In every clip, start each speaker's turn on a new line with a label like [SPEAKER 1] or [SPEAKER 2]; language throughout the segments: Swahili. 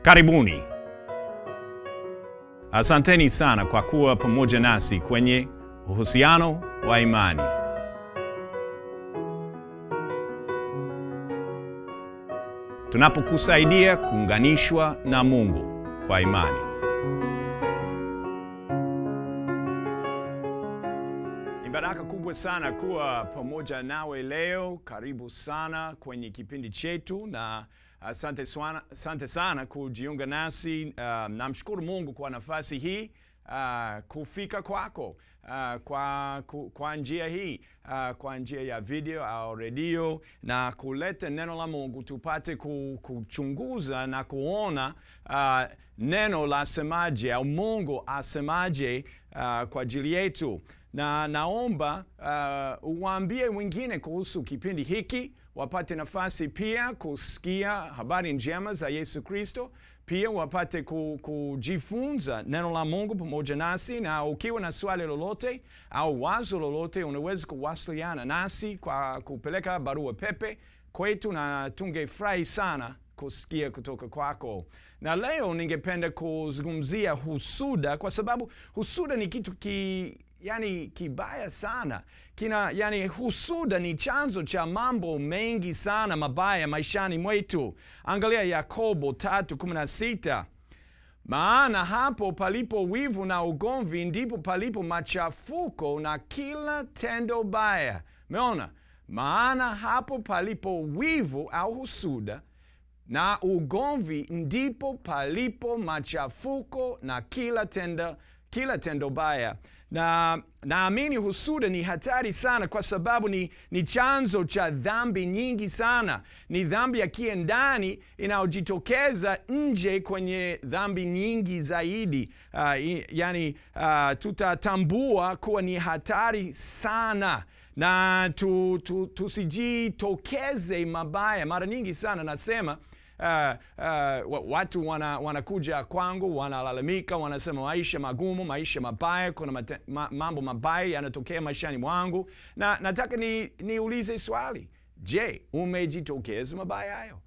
[SPEAKER 1] Karibuni. Asanteni sana kwa kuwa pamoja nasi kwenye uhusiano wa imani. Tunapokusaidia kuunganishwa na Mungu kwa imani. Ni baraka kubwa sana kuwa pamoja nawe leo. Karibu sana kwenye kipindi chetu na asante sana, asante sana kujiunga nasi. Uh, namshukuru Mungu kwa nafasi hii uh, kufika kwako uh, kwa, ku, kwa njia hii uh, kwa njia ya video au redio na kuleta neno la Mungu tupate ku, kuchunguza na kuona uh, neno la semaje au Mungu asemaje uh, kwa ajili yetu na naomba uh, uwaambie wengine kuhusu kipindi hiki wapate nafasi pia kusikia habari njema za Yesu Kristo, pia wapate ku, kujifunza neno la Mungu pamoja nasi, na ukiwa na swali lolote au wazo lolote, unaweza kuwasiliana nasi kwa kupeleka barua pepe kwetu, na tungefurahi sana kusikia kutoka kwako. Na leo ningependa kuzungumzia husuda, kwa sababu husuda ni kitu ki, yani kibaya sana kina yani husuda ni chanzo cha mambo mengi sana mabaya maishani mwetu angalia yakobo 3:16 maana hapo palipo wivu na ugomvi ndipo palipo machafuko na kila tendo baya meona maana hapo palipo wivu au husuda na ugomvi ndipo palipo machafuko na kila tendo, kila tendo baya na naamini husuda ni hatari sana kwa sababu ni, ni chanzo cha dhambi nyingi sana ni dhambi ya kiendani inayojitokeza nje kwenye dhambi nyingi zaidi uh, yani uh, tutatambua kuwa ni hatari sana na tu, tu, tusijitokeze mabaya mara nyingi sana nasema Uh, uh, watu wana, wanakuja kwangu wanalalamika, wanasema maisha magumu, maisha mabaya, kuna mate, ma, mambo mabaya yanatokea maishani mwangu, na nataka ni, niulize swali, je, umejitokeza mabaya hayo?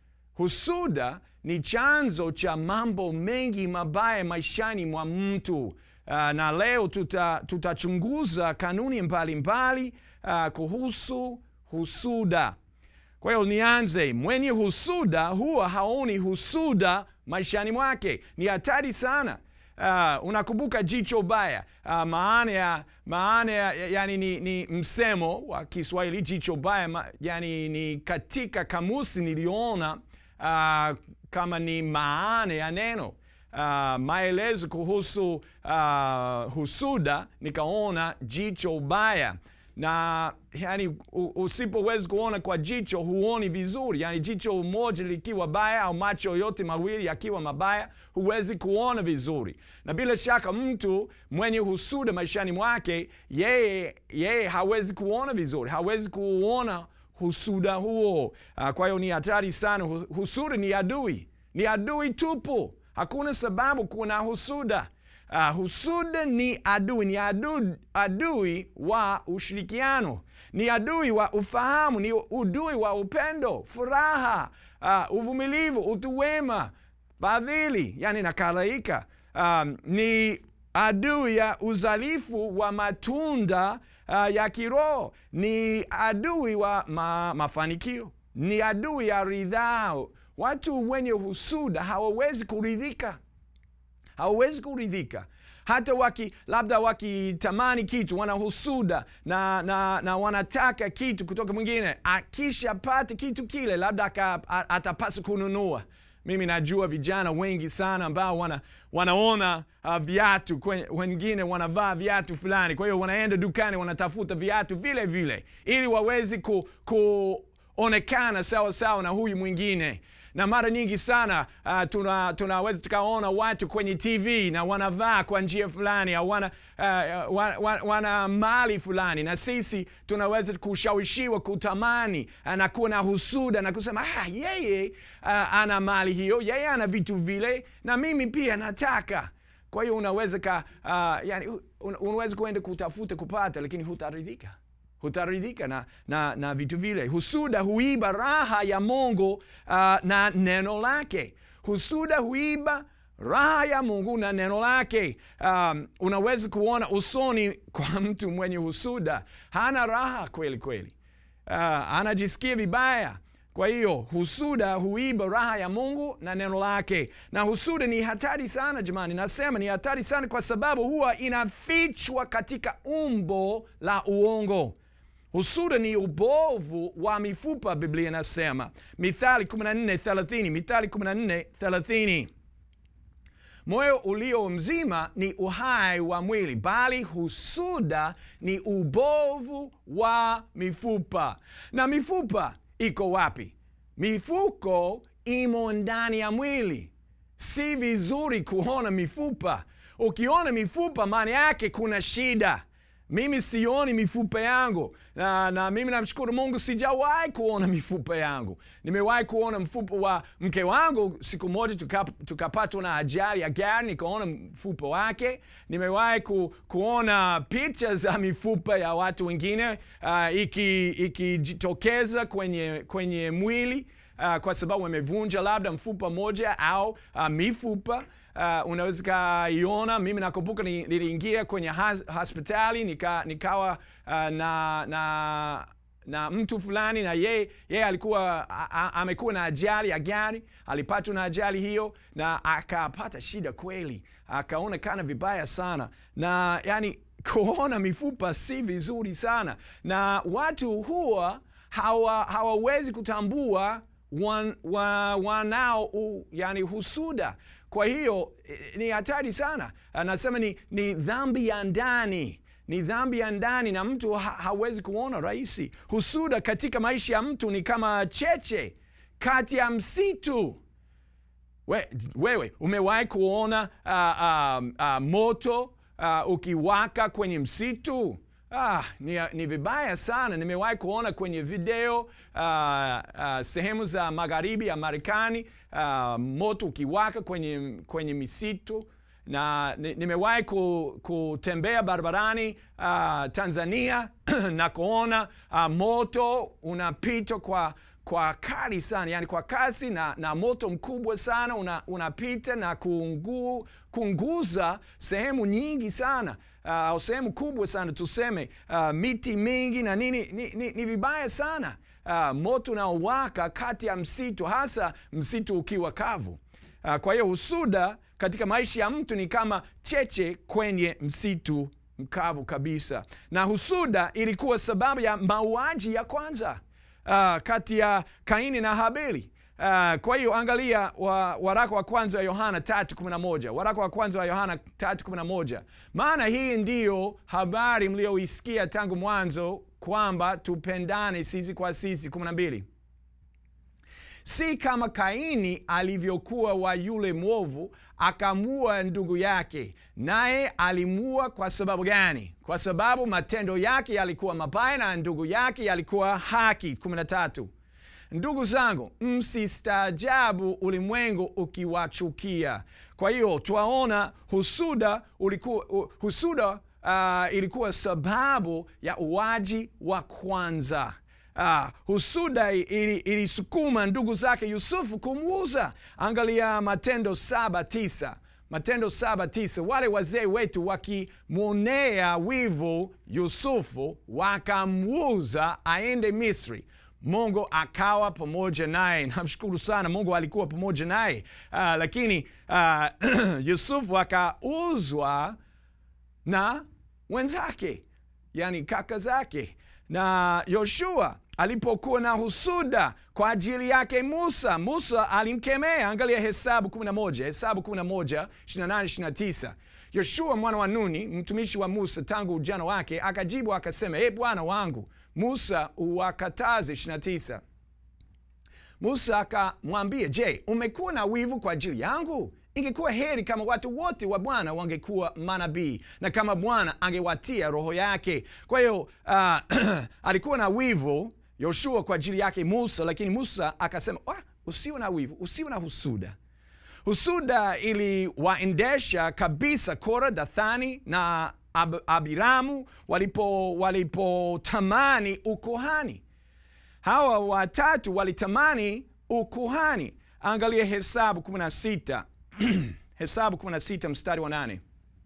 [SPEAKER 1] Husuda ni chanzo cha mambo mengi mabaya maishani mwa mtu. Uh, na leo tutachunguza tuta kanuni mbalimbali mbali, uh, kuhusu husuda. Kwa hiyo nianze, mwenye husuda huwa haoni husuda maishani mwake. Ni hatari sana. Uh, unakumbuka jicho baya. Uh, maana ya maana ya, yani ni, ni msemo wa Kiswahili jicho baya ma, yani ni katika kamusi niliona uh, kama ni maana ya neno uh, maelezo kuhusu uh, husuda, nikaona jicho baya na yani usipoweza kuona kwa jicho huoni vizuri yani jicho moja likiwa baya au macho yote mawili yakiwa mabaya huwezi kuona vizuri na bila shaka mtu mwenye husuda maishani mwake yeye yeye hawezi kuona vizuri hawezi kuona husuda huo uh, kwa hiyo ni hatari sana husuda ni adui ni adui tupu hakuna sababu kuna husuda Uh, husuda ni adui, ni adui, adui wa ushirikiano, ni adui wa ufahamu, ni adui wa upendo, furaha, uh, uvumilivu, utu wema, fadhili, yani na kadhalika. Um, ni adui ya uzalifu wa matunda uh, ya kiroho, ni adui wa ma, mafanikio, ni adui ya ridhaa. Watu wenye husuda hawawezi kuridhika hawawezi kuridhika hata waki labda wakitamani kitu wanahusuda na, na, na wanataka kitu kutoka mwingine akishapata kitu kile labda atapasa kununua mimi najua vijana wengi sana ambao wana, wanaona uh, viatu wengine wanavaa viatu fulani kwa hiyo wanaenda dukani wanatafuta viatu vile vile ili wawezi ku, kuonekana sawa sawa na huyu mwingine na mara nyingi sana uh, tunaweza tuna tukaona watu kwenye tv na wanavaa kwa njia fulani au wana, uh, wana, wana, wana mali fulani na sisi tunaweza kushawishiwa kutamani uh, na kuwa na husuda na kusema ah, yeye uh, ana mali hiyo yeye ana vitu vile na mimi pia nataka kwa hiyo unaweza ka, uh, yani, unaweza kuenda kutafuta kupata lakini hutaridhika hutaridhika na, na, na vitu vile husuda huiba raha ya mungu uh, na neno lake husuda huiba raha ya Mungu na neno lake. Um, unaweza kuona usoni kwa mtu mwenye husuda, hana raha kweli kweli, uh, anajisikia vibaya. Kwa hiyo husuda huiba raha ya Mungu na neno lake, na husuda ni hatari sana jamani. Nasema ni hatari sana kwa sababu huwa inafichwa katika umbo la uongo. Husuda ni ubovu wa mifupa, Biblia inasema Mithali 14:30, Mithali 14:30 Moyo ulio mzima ni uhai wa mwili, bali husuda ni ubovu wa mifupa. Na mifupa iko wapi? Mifuko imo ndani ya mwili. Si vizuri kuona mifupa. Ukiona mifupa, maana yake kuna shida. Mimi sioni mifupa yangu na, na mimi namshukuru Mungu, sijawahi kuona mifupa yangu. Nimewahi kuona mfupa wa mke wangu. Siku moja tukapatwa tuka na ajali ya gari, nikaona mfupa wake. Nimewahi ku, kuona picha za mifupa ya watu wengine uh, ikijitokeza iki kwenye, kwenye mwili uh, kwa sababu wamevunja labda mfupa moja au uh, mifupa Uh, unaweza kaiona. Mimi nakumbuka niliingia kwenye has, hospitali nika, nikawa uh, na, na, na mtu fulani na yeye ye alikuwa amekuwa na ajali ya gari, alipatwa na ajali hiyo na akapata shida kweli, akaonekana vibaya sana, na yani kuona mifupa si vizuri sana, na watu huwa hawawezi hawa kutambua wan, wa, wanao u, yani husuda kwa hiyo ni hatari sana. Anasema ni, ni dhambi ya ndani, ni dhambi ya ndani na mtu ha, hawezi kuona rahisi. Husuda katika maisha ya mtu ni kama cheche kati ya msitu. We, wewe umewahi kuona uh, uh, uh, moto uh, ukiwaka kwenye msitu? Ah, ni, ni vibaya sana. Nimewahi kuona kwenye video uh, uh, sehemu za magharibi ya Marekani uh, moto ukiwaka kwenye, kwenye misitu na nimewahi kutembea barabarani uh, Tanzania na kuona uh, moto unapita kwa kwa kali sana, yani kwa kasi na, na moto mkubwa sana unapita una na kuungu, kuunguza sehemu nyingi sana au uh, sehemu kubwa sana tuseme, uh, miti mingi na nini. Ni, ni, ni vibaya sana uh, moto unaowaka kati ya msitu, hasa msitu ukiwa kavu. Uh, kwa hiyo husuda katika maisha ya mtu ni kama cheche kwenye msitu mkavu kabisa, na husuda ilikuwa sababu ya mauaji ya kwanza uh, kati ya Kaini na Habili. Uh, kwa hiyo angalia wa, waraka wa kwanza wa Yohana 3:11, waraka wa kwanza wa Yohana 3:11, maana hii ndiyo habari mlioisikia tangu mwanzo, kwamba tupendane sisi kwa sisi. 12, si kama Kaini alivyokuwa wa yule mwovu, akamua ndugu yake. Naye alimua kwa sababu gani? Kwa sababu matendo yake yalikuwa mabaya na ndugu yake yalikuwa haki. 13, Ndugu zangu, msistaajabu ulimwengu ukiwachukia. Kwa hiyo twaona husuda, ulikuwa, husuda uh, ilikuwa sababu ya uwaji wa kwanza. Uh, husuda ilisukuma ndugu zake Yusufu kumuuza. Angalia Matendo saba tisa Matendo saba tisa wale wazee wetu wakimwonea wivu Yusufu wakamuuza aende Misri. Mungu akawa pamoja naye. Namshukuru sana Mungu alikuwa pamoja naye. Uh, lakini uh, Yusufu akauzwa na wenzake, yani kaka zake. Na Yoshua alipokuwa na husuda kwa ajili yake Musa, Musa alimkemea. Angalia Hesabu 11, Hesabu 11, 28, 29. Yoshua mwana wa Nuni, mtumishi wa Musa tangu ujana wake, akajibu akasema, e bwana wangu Musa uwakataze. 29. Musa akamwambia, je, umekuwa na wivu kwa ajili yangu? Ingekuwa heri kama watu wote wa Bwana wangekuwa manabii na kama Bwana angewatia roho yake. Kwa hiyo uh, alikuwa na wivu Yoshua kwa ajili yake Musa, lakini Musa akasema, ah, usiwe na wivu, usiwe na husuda. Husuda iliwaendesha kabisa Kora, Dathani na Ab Abiramu walipo walipotamani ukuhani. Hawa watatu walitamani ukuhani. angalia Hesabu 16 Hesabu 16 mstari wa nane.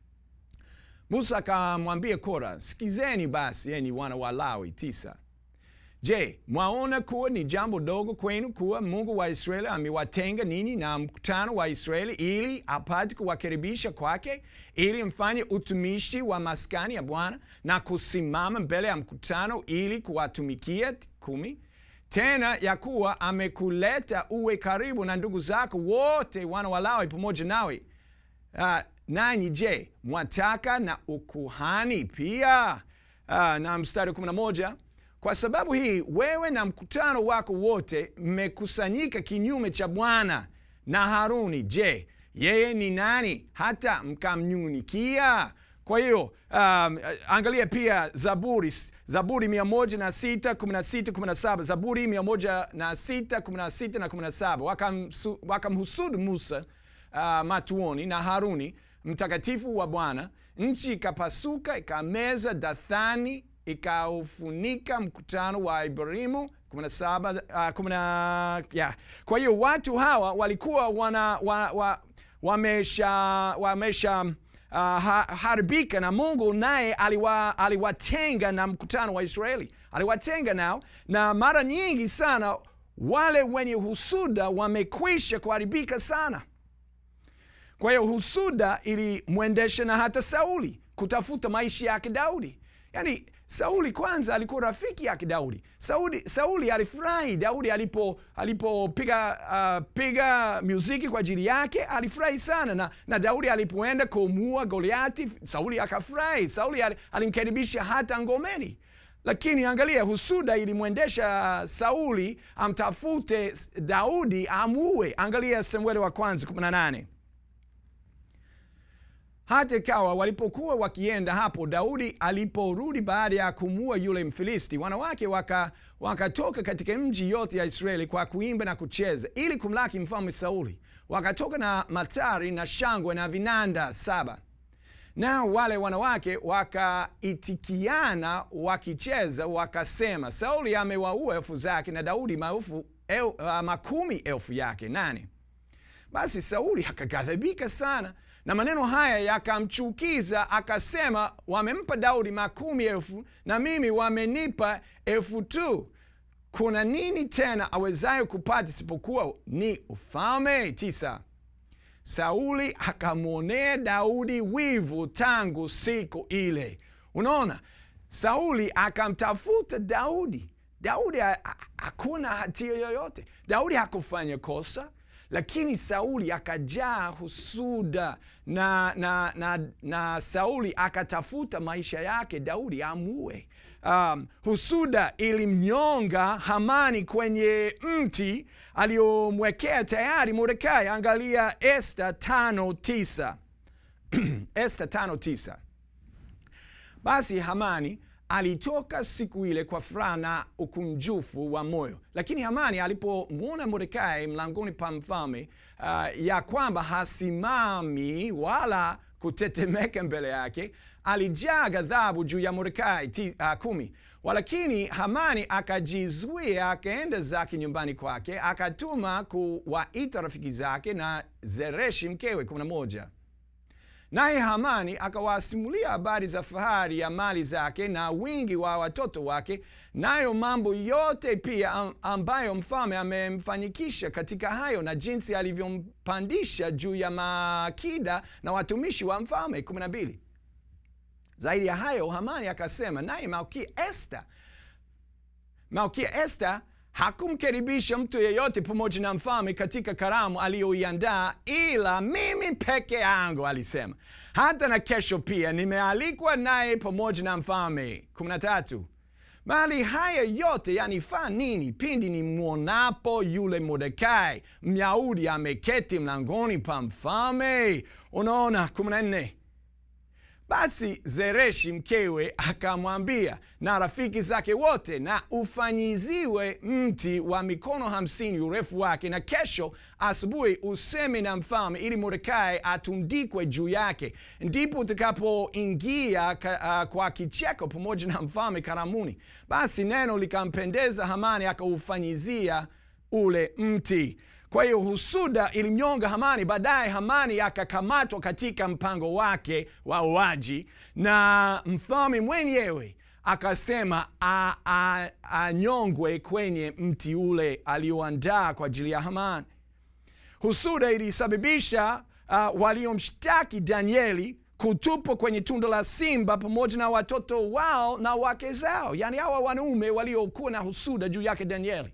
[SPEAKER 1] Musa akamwambia Kora, sikizeni basi enyi wana wa Lawi. tisa. Je, mwaona kuwa ni jambo dogo kwenu kuwa Mungu wa Israeli amewatenga ninyi na mkutano wa Israeli ili apate kuwakaribisha kwake, ili mfanye utumishi wa maskani ya Bwana na kusimama mbele ya mkutano ili kuwatumikia? kumi. Tena ya kuwa amekuleta uwe karibu na ndugu zako wote wana wa Lawi pamoja nawe. Uh, nanyi je, mwataka na ukuhani pia? Uh, na mstari wa 11 kwa sababu hii wewe na mkutano wako wote mmekusanyika kinyume cha Bwana na Haruni. Je, yeye ni nani hata mkamnyunikia? Kwa hiyo um, angalia pia Zaburi, Zaburi 106, 16, 17, Zaburi 106, 16 na 17, wakamhusudu Musa uh, matuoni na Haruni mtakatifu wa Bwana. Nchi ikapasuka ikameza Dathani ikaufunika mkutano wa Ibrahimu 17, uh, 10, yeah. Kwa hiyo watu hawa walikuwa wana, wa, wa, wamesha, wamesha uh, haribika na Mungu naye aliwa, aliwatenga na mkutano wa Israeli, aliwatenga nao, na mara nyingi sana wale wenye husuda wamekwisha kuharibika sana. Kwa hiyo husuda ilimwendesha na hata Sauli kutafuta maisha yake Daudi. Yani Sauli kwanza alikuwa rafiki yake Daudi. Sauli, Sauli alifurahi Daudi alipo alipopiga uh, piga muziki kwa ajili yake, alifurahi sana na, na Daudi alipoenda kumuua Goliati, Sauli akafurahi. Sauli alimkaribisha hata ngomeni, lakini angalia, husuda ilimwendesha Sauli amtafute Daudi amuue. Angalia Samueli wa kwanza 18 hata ikawa walipokuwa wakienda hapo, Daudi aliporudi baada ya kumua yule Mfilisti, wanawake wakatoka waka katika mji yote ya Israeli kwa kuimba na kucheza ili kumlaki mfalme Sauli. Wakatoka na matari na shangwe na vinanda saba. Nao wale wanawake wakaitikiana wakicheza, wakasema, Sauli amewaua elfu zake na Daudi maelfu el, uh, makumi elfu yake nane. Basi Sauli akaghadhibika sana na maneno haya yakamchukiza, akasema, wamempa Daudi makumi elfu na mimi wamenipa elfu tu. Kuna nini tena awezayo kupata isipokuwa ni ufalme? tisa. Sauli akamwonea Daudi wivu tangu siku ile. Unaona, Sauli akamtafuta Daudi. Daudi hakuna hatia yoyote, Daudi hakufanya kosa lakini Sauli akajaa husuda na, na, na, na Sauli akatafuta maisha yake Daudi amue. Um, husuda ilimnyonga Hamani kwenye mti aliyomwekea tayari Mordekai. Angalia Esta tano tisa Esta tano tisa. Basi Hamani alitoka siku ile kwa furaha na ukunjufu wa moyo, lakini Hamani alipomwona Mordekai mlangoni pa mfalme, uh, ya kwamba hasimami wala kutetemeka mbele yake, alijaa ghadhabu juu ya Mordekai. Uh, kumi. Walakini Hamani akajizuia, akaenda zake nyumbani kwake, akatuma kuwaita rafiki zake na Zereshi mkewe. kumi na moja. Naye Hamani akawasimulia habari za fahari ya mali zake na wingi wa watoto wake, nayo mambo yote pia ambayo mfalme amemfanyikisha katika hayo, na jinsi alivyompandisha juu ya maakida na watumishi wa mfalme. 12. Zaidi ya hayo, Hamani akasema, naye Malkia Esta, Malkia Esta hakumkaribisha mtu yeyote pamoja na mfalme katika karamu aliyoiandaa ila mimi peke yangu, alisema. Hata na kesho pia nimealikwa naye pamoja na mfalme. 13. Bali haya yote yanifaa nini pindi ni mwonapo yule Mordekai Myahudi ameketi mlangoni pa mfalme? Unaona. 14. Basi Zereshi mkewe akamwambia na rafiki zake wote, na ufanyiziwe mti wa mikono hamsini urefu wake, na kesho asubuhi useme na mfalme, ili Mordekai atundikwe juu yake. Ndipo utakapoingia uh, kwa kicheko pamoja na mfalme karamuni. Basi neno likampendeza Hamani, akaufanyizia ule mti. Kwa hiyo husuda ilimnyonga Hamani. Baadaye Hamani akakamatwa katika mpango wake wa uaji, na mfalme mwenyewe akasema anyongwe kwenye mti ule alioandaa kwa ajili ya Hamani. Husuda ilisababisha uh, waliomshtaki Danieli kutupwa kwenye tundu la simba pamoja na watoto wao na wake zao, yaani hawa wanaume waliokuwa na husuda juu yake Danieli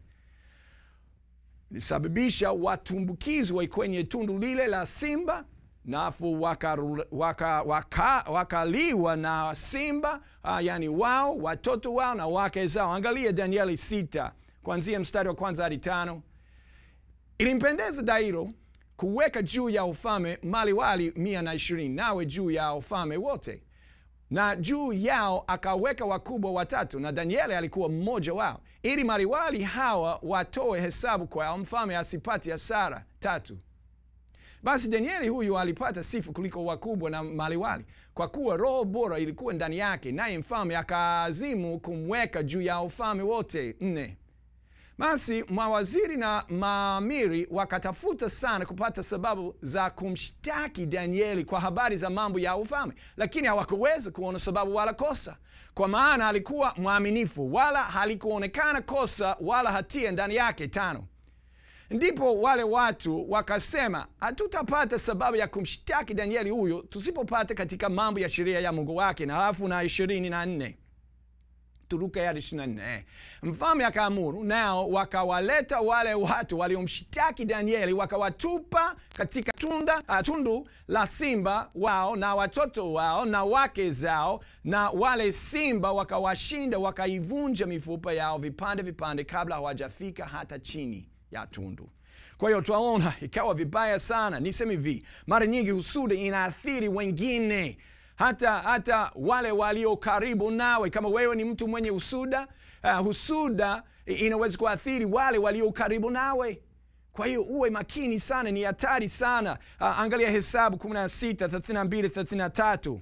[SPEAKER 1] ilisababisha watumbukizwe kwenye tundu lile la simba nafu wakaliwa waka, waka, waka na simba uh, yani wao watoto wao na wake zao. Angalia Danieli sita kuanzia mstari wa kwanza hadi tano. Ilimpendeza Dairo kuweka juu ya ufalme maliwali mia na ishirini nawe juu ya ufalme wote, na juu yao akaweka wakubwa watatu, na Danieli alikuwa mmoja wao, ili maliwali hawa watoe hesabu kwao, mfalme asipate hasara. Tatu. Basi Danieli huyu alipata sifa kuliko wakubwa na maliwali, kwa kuwa roho bora ilikuwa ndani yake, naye mfalme akaazimu kumweka juu ya ufalme wote. Nne. Basi mawaziri na maamiri wakatafuta sana kupata sababu za kumshtaki Danieli kwa habari za mambo ya ufalme, lakini hawakuweza kuona sababu wala kosa, kwa maana alikuwa mwaminifu, wala halikuonekana kosa wala hatia ndani yake. Tano. Ndipo wale watu wakasema, hatutapata sababu ya kumshtaki Danieli huyo tusipopata katika mambo ya sheria ya Mungu wake. Na alafu na ishirini na nne turuke hadi ishirini na nne mfalme akaamuru, nao wakawaleta wale watu waliomshtaki Danieli, wakawatupa katika tunda, uh, tundu la simba wao na watoto wao na wake zao, na wale simba wakawashinda, wakaivunja mifupa yao vipande vipande, kabla hawajafika hata chini ya tundu. Kwa hiyo twaona ikawa vibaya sana. Niseme hivi, mara nyingi husuda inaathiri wengine, hata hata wale walio karibu nawe. Kama wewe ni mtu mwenye husuda, uh, husuda inaweza kuathiri wale walio karibu nawe. Kwa hiyo uwe makini sana, ni hatari sana. Uh, angalia Hesabu 16 32 33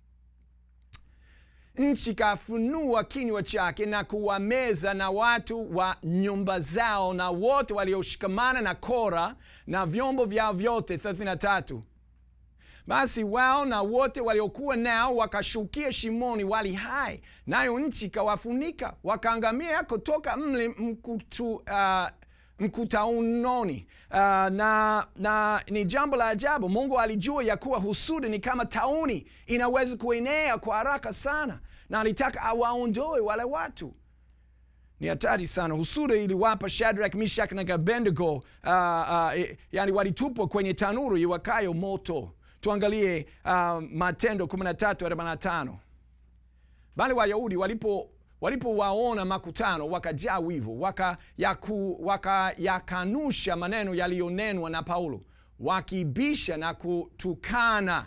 [SPEAKER 1] nchi kafunua kinywa chake na kuwameza na watu wa nyumba zao na wote walioshikamana na Kora na vyombo vyao vyote. 33 Basi wao na wote waliokuwa nao wakashukia shimoni wali hai, nayo nchi kawafunika, wakaangamia kutoka mle mkutu, uh, mkutaunoni. Uh, na, na ni jambo la ajabu. Mungu alijua ya kuwa husuda ni kama tauni, inaweza kuenea kwa haraka sana, na alitaka awaondoe wale watu. Ni hatari sana. Husuda iliwapa Shadrach, Meshach na Abednego, uh, uh, yani walitupwa kwenye tanuru iwakayo moto. Tuangalie uh, Matendo 13:45 bali Wayahudi walipo walipowaona makutano wakajaa wivu, wakayakanusha waka maneno yaliyonenwa na Paulo, wakibisha na kutukana.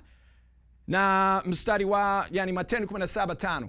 [SPEAKER 1] Na mstari wa yani Matendo 17:5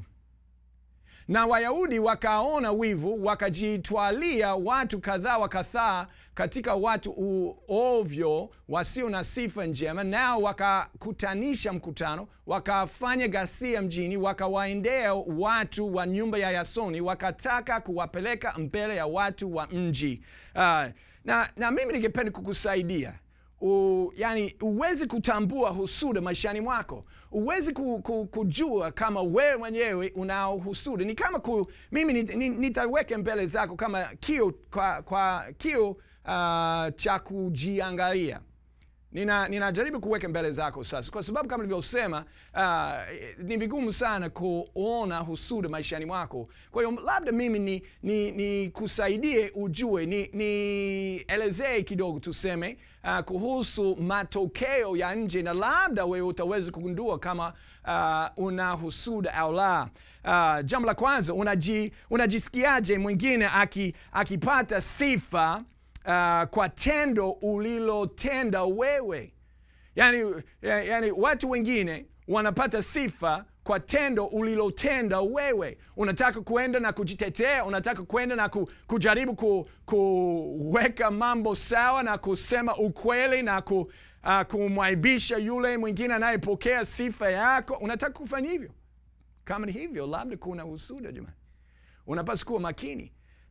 [SPEAKER 1] na Wayahudi wakaona wivu, wakajitwalia watu kadhaa wa kadhaa katika watu uovyo wasio na sifa njema, nao wakakutanisha mkutano, wakafanya ghasia mjini, wakawaendea watu wa nyumba ya Yasoni, wakataka kuwapeleka mbele ya watu wa mji. Uh, na, na mimi ningependa kukusaidia U, yani uwezi kutambua husuda maishani mwako, uwezi ku, ku, kujua kama wewe mwenyewe unao husuda. Ni kama ku, mimi nitaweke mbele zako kama kio, kwa, kwa kio uh, cha kujiangalia. Nina, ninajaribu kuweka mbele zako sasa, kwa sababu kama nilivyosema, uh, ni vigumu sana kuona husuda maishani mwako. Kwa hiyo labda mimi ni, ni, ni kusaidie ujue, nielezee ni kidogo tuseme uh, kuhusu matokeo ya nje, na labda wewe utaweza kugundua kama uh, una husuda au la. Uh, jambo la kwanza, unaji, unajisikiaje mwingine akipata aki sifa Uh, kwa tendo ulilotenda wewe. Yani, yani watu wengine wanapata sifa kwa tendo ulilotenda wewe. Unataka kuenda na kujitetea, unataka kuenda na ku, kujaribu ku, kuweka mambo sawa na kusema ukweli na ku, uh, kumwaibisha yule mwingine anayepokea sifa yako. Unataka kufanya hivyo. Kama ni hivyo, labda kuna husuda jamani. Unapaswa kuwa makini.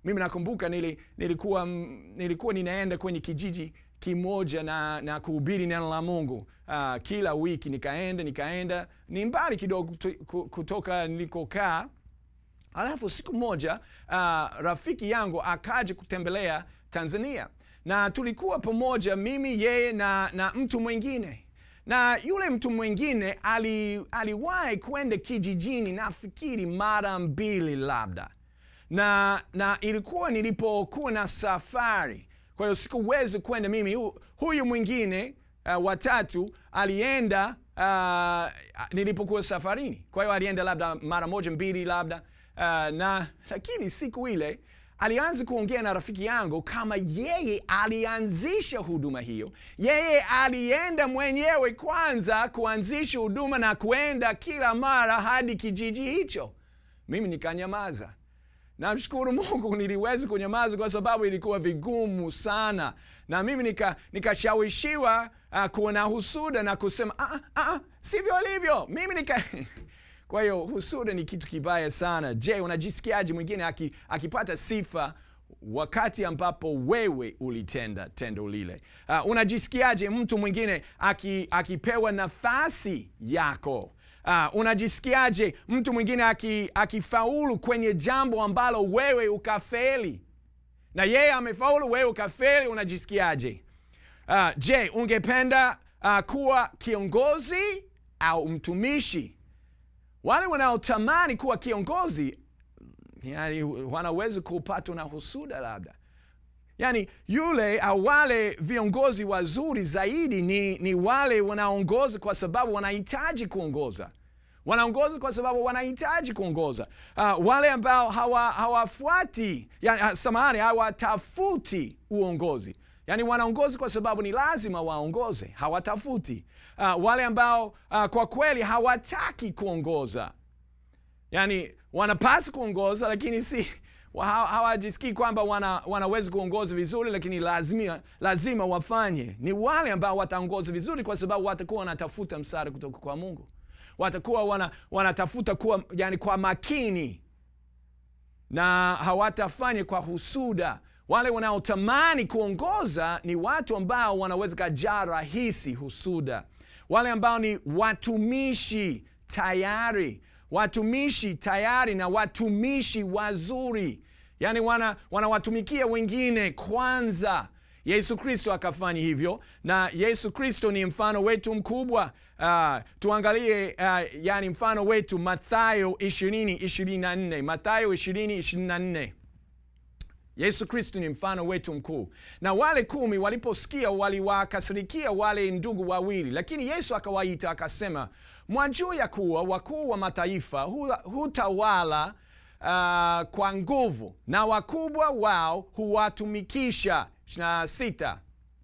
[SPEAKER 1] mimi nakumbuka nili, nilikuwa, mm, nilikuwa ninaenda kwenye kijiji kimoja na, na kuhubiri neno la Mungu uh, kila wiki nikaenda nikaenda, ni mbali kidogo kuto- ku- kutoka nilikokaa. Alafu siku moja uh, rafiki yangu akaja kutembelea Tanzania na tulikuwa pamoja, mimi yeye na, na mtu mwingine na yule mtu mwingine ali, aliwahi kwenda kijijini nafikiri mara mbili labda na, na ilikuwa nilipokuwa na safari, kwa hiyo sikuwezi kwenda mimi. Hu, huyu mwingine uh, watatu alienda uh, nilipokuwa safarini, kwa hiyo alienda labda mara moja mbili labda uh, na lakini siku ile alianza kuongea na rafiki yangu kama yeye alianzisha huduma hiyo. Yeye alienda mwenyewe kwanza kuanzisha huduma na kuenda kila mara hadi kijiji hicho. Mimi nikanyamaza. Namshukuru Mungu niliweza kunyamaza kwa sababu ilikuwa vigumu sana, na mimi nika- nikashawishiwa uh, kuwa na husuda na kusema ah, ah, ah, sivyo alivyo mimi nika kwa hiyo husuda ni kitu kibaya sana. Je, unajisikiaje mwingine aki, akipata sifa wakati ambapo wewe ulitenda tendo lile? Uh, unajisikiaje mtu mwingine aki, akipewa nafasi yako? Uh, unajisikiaje mtu mwingine aki- akifaulu kwenye jambo ambalo wewe ukafeli na yeye amefaulu, wewe ukafeli, unajisikiaje? Uh, je, ungependa uh, kuwa kiongozi au mtumishi? Wale wanaotamani kuwa kiongozi yani, wanaweza kupatwa na husuda labda yaani yule au wale viongozi wazuri zaidi ni, ni wale wanaongoza kwa sababu wanahitaji kuongoza wanaongoza kwa sababu wanahitaji kuongoza uh, wale ambao hawa- hawafuati yani, uh, samahani hawatafuti uongozi yaani wanaongoza kwa sababu ni lazima waongoze hawatafuti uh, wale ambao uh, kwa kweli hawataki kuongoza yani wanapaswa kuongoza lakini si wa- hawa- hawajisikii kwamba wana, wanaweza kuongoza vizuri lakini lazima, lazima wafanye ni wale ambao wataongoza vizuri kwa sababu watakuwa wanatafuta msaada kutoka kwa mungu watakuwa wana, wanatafuta kuwa yani kwa makini na hawatafanya kwa husuda wale wanaotamani kuongoza ni watu ambao wanaweza kajaa rahisi husuda wale ambao ni watumishi tayari watumishi tayari na watumishi wazuri yaani wana, wanawatumikia wengine kwanza yesu kristo akafanya hivyo na yesu kristo ni mfano wetu mkubwa uh, tuangalie uh, yani mfano wetu mathayo 20 24 mathayo 20 24 yesu kristu ni mfano wetu mkuu na wale kumi waliposikia waliwakasirikia wale ndugu wawili lakini yesu akawaita akasema mwajua ya kuwa wakuu wa mataifa hu- hutawala uh, kwa nguvu na wakubwa wao huwatumikisha 26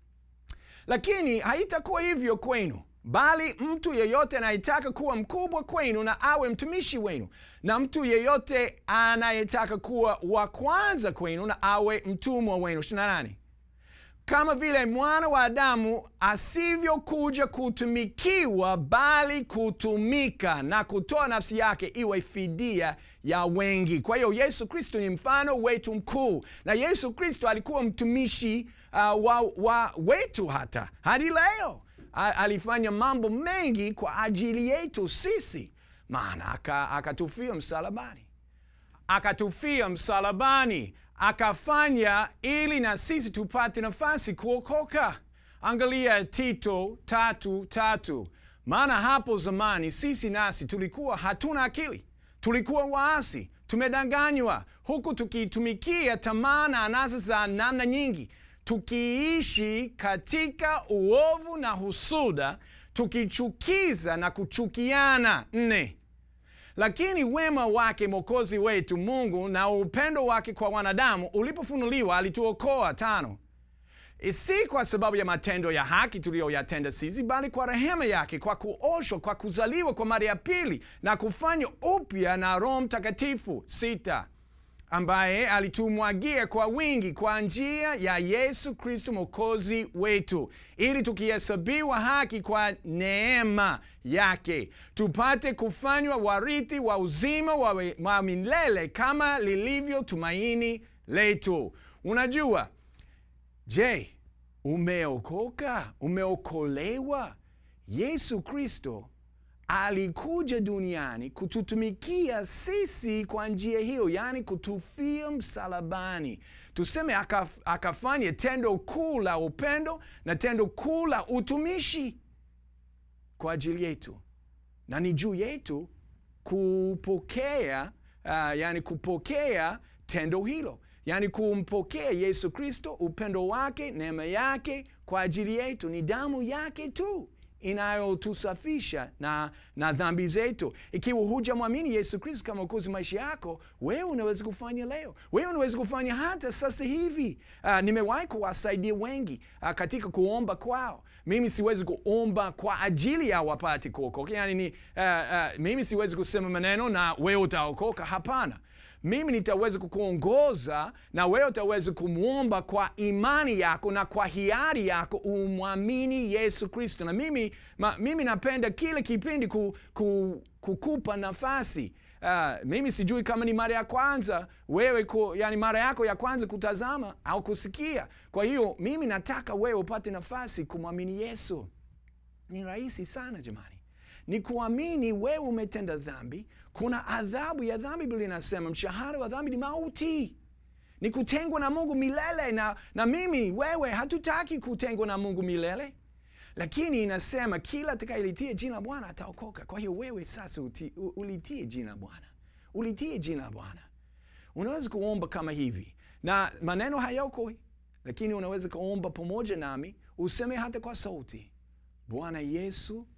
[SPEAKER 1] lakini haitakuwa hivyo kwenu bali mtu yeyote anayetaka kuwa mkubwa kwenu na awe mtumishi wenu na mtu yeyote anayetaka kuwa wa kwanza kwenu na awe mtumwa wenu 28 kama vile mwana wa Adamu asivyokuja kutumikiwa, bali kutumika na kutoa nafsi yake iwe fidia ya wengi. Kwa hiyo Yesu Kristo ni mfano wetu mkuu, na Yesu Kristo alikuwa mtumishi uh, wa, wa wetu hata hadi leo. A- Alifanya mambo mengi kwa ajili yetu sisi, maana aka- akatufia msalabani akatufia msalabani akafanya ili na sisi tupate nafasi kuokoka angalia tito tatu tatu maana hapo zamani sisi nasi tulikuwa hatuna akili tulikuwa waasi tumedanganywa huku tukitumikia tamaa na anasa za namna nyingi tukiishi katika uovu na husuda tukichukiza na kuchukiana nne lakini wema wake mwokozi wetu mungu na upendo wake kwa wanadamu ulipofunuliwa alituokoa tano si kwa sababu ya matendo ya haki tuliyoyatenda sisi bali kwa rehema yake kwa kuoshwa kwa kuzaliwa kwa mara ya pili na kufanywa upya na roho mtakatifu sita ambaye alitumwagia kwa wingi kwa njia ya Yesu Kristo mwokozi wetu, ili tukihesabiwa haki kwa neema yake tupate kufanywa warithi wa uzima wa, wa milele kama lilivyo tumaini letu. Unajua, je, umeokoka? Umeokolewa? Yesu Kristo alikuja duniani kututumikia sisi kwa njia hiyo, yaani kutufia msalabani. Tuseme akaf, akafanya tendo kuu la upendo na tendo kuu la utumishi kwa ajili yetu, na ni juu yetu kupokea uh, yani kupokea tendo hilo, yani kumpokea Yesu Kristo, upendo wake, neema yake kwa ajili yetu. Ni damu yake tu inayotusafisha na, na dhambi zetu. Ikiwa hujamwamini Yesu Kristo kama Mwokozi maisha yako, wewe unaweza kufanya leo, wewe unaweza kufanya hata sasa hivi. Uh, nimewahi kuwasaidia wengi uh, katika kuomba kwao. Mimi siwezi kuomba kwa ajili ya wapate kuokoka, yani ni, uh, uh, mimi siwezi kusema maneno na wewe utaokoka. Hapana, mimi nitaweza kukuongoza na wewe utaweza kumwomba kwa imani yako na kwa hiari yako umwamini Yesu Kristo. Na mimi, ma, mimi napenda kile kipindi ku, ku, kukupa nafasi uh, mimi sijui kama ni mara ya kwanza wewe ku, yani mara yako ya kwanza kutazama au kusikia. Kwa hiyo mimi nataka wewe upate nafasi kumwamini Yesu. Ni rahisi sana jamani ni kuamini wewe umetenda dhambi. Kuna adhabu ya dhambi, Biblia inasema mshahara wa dhambi ni mauti, ni kutengwa na Mungu milele. Na, na mimi wewe hatutaki kutengwa na Mungu milele, lakini inasema kila atakayelitia jina la Bwana ataokoka. Kwa hiyo wewe sasa uti, ulitie jina la Bwana, ulitie jina la Bwana. Unaweza kuomba kama hivi, na maneno hayokoi, lakini unaweza kuomba pamoja nami, useme hata kwa sauti, Bwana Yesu,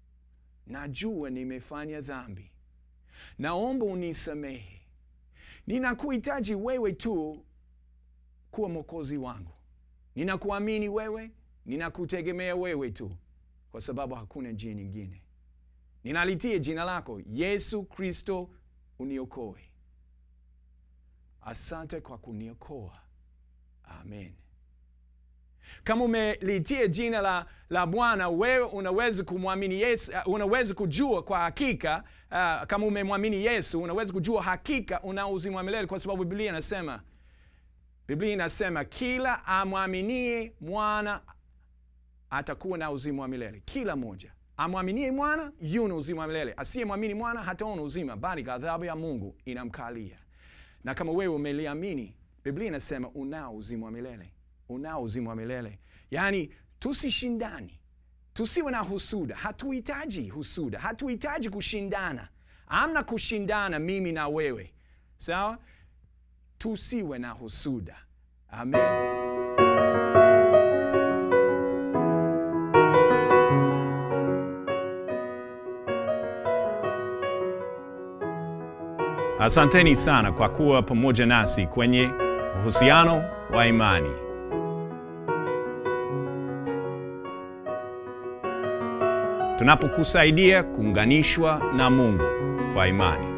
[SPEAKER 1] najua nimefanya dhambi, naomba unisamehe. Ninakuhitaji wewe tu kuwa mwokozi wangu. Ninakuamini wewe, ninakutegemea wewe tu, kwa sababu hakuna njia nyingine. Ninalitia jina lako Yesu Kristo, uniokoe. Asante kwa kuniokoa, amen. Kama umelitia jina la, la Bwana, wewe unaweza kumwamini Yesu, uh, unaweza kujua kwa hakika uh, kama umemwamini Yesu unaweza kujua hakika una uzima wa milele, kwa sababu Biblia inasema Biblia inasema kila amwaminie mwana atakuwa na uzima wa milele. Kila mmoja amwaminie mwana yuna uzima wa milele, asiyemwamini mwana hataona uzima, bali ghadhabu ya Mungu inamkalia. Na kama wewe umeliamini, Biblia inasema unao uzima wa milele unao uzima wa milele. Yaani, tusishindani, tusiwe na husuda. Hatuhitaji husuda, hatuhitaji kushindana. Amna kushindana mimi na wewe, sawa? Tusiwe na husuda. Amen. Asanteni sana kwa kuwa pamoja nasi kwenye uhusiano wa imani. tunapokusaidia kuunganishwa na Mungu kwa imani.